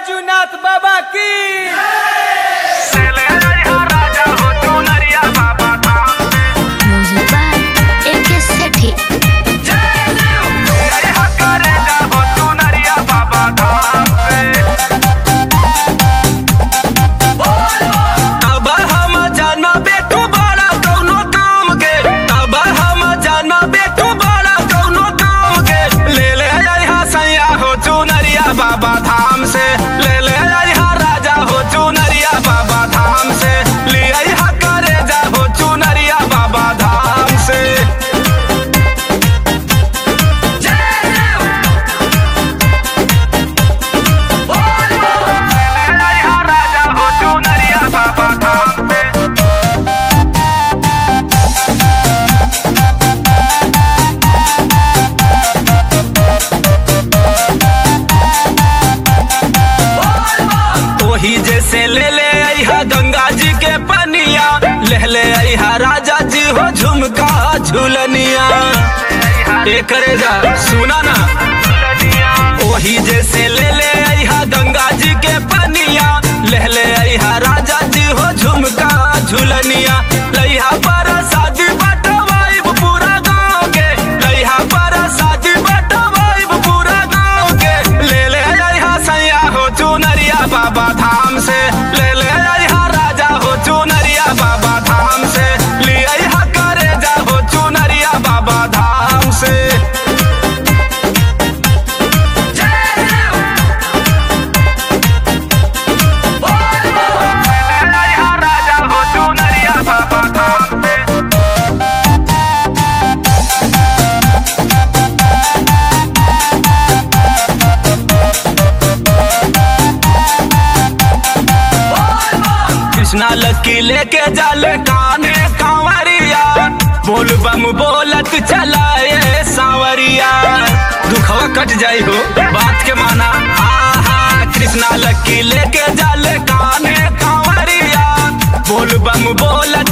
बैजूनाथ बाबा की Music by AK Sethi. अब हम जाना बेटू बड़ा कौनो काम के अब हम जाना बेटू बड़ा कौनो काम के ले ले यहाँ सैया हो चुनरिया बाबा धाम से ले ले यहाँ राजा हो चुनरिया बाबा धाम से ले यहाँ करे जा हो चुनरिया बाबा धाम से राजा हो चुनरिया बाबा धाम से वही जैसे ले ले अहा गंगा जी के पनिया ले ले अहा राजा जी हो झुमका झुलनिया एक जा सुना ना वही जैसे ले ले अहा गंगा जी के पनिया ले ले अहा राजा जी हो झुमका झुलनिया लइहा पर शादी बटवाइब पूरा गाँव के लइहा पर शादी बटवाइब पूरा गाँव के ले ले अहा सैया हो चुनरिया बाबा धाम से ले ले अहा राजा हो चुनरिया बाबा धाम से ले अहा करे जा हो चुनरिया बाबा धाम से राजा हो चुनरिया बाबा धाम से कृष्णा लकी लेके जाले काने कांवरिया बोल बम बोलत चलाए सांवरिया दुखवा कट जाई हो बात के माना आहा कृष्णा लकी लेके जाले काने कांवरिया बोल बम बोलत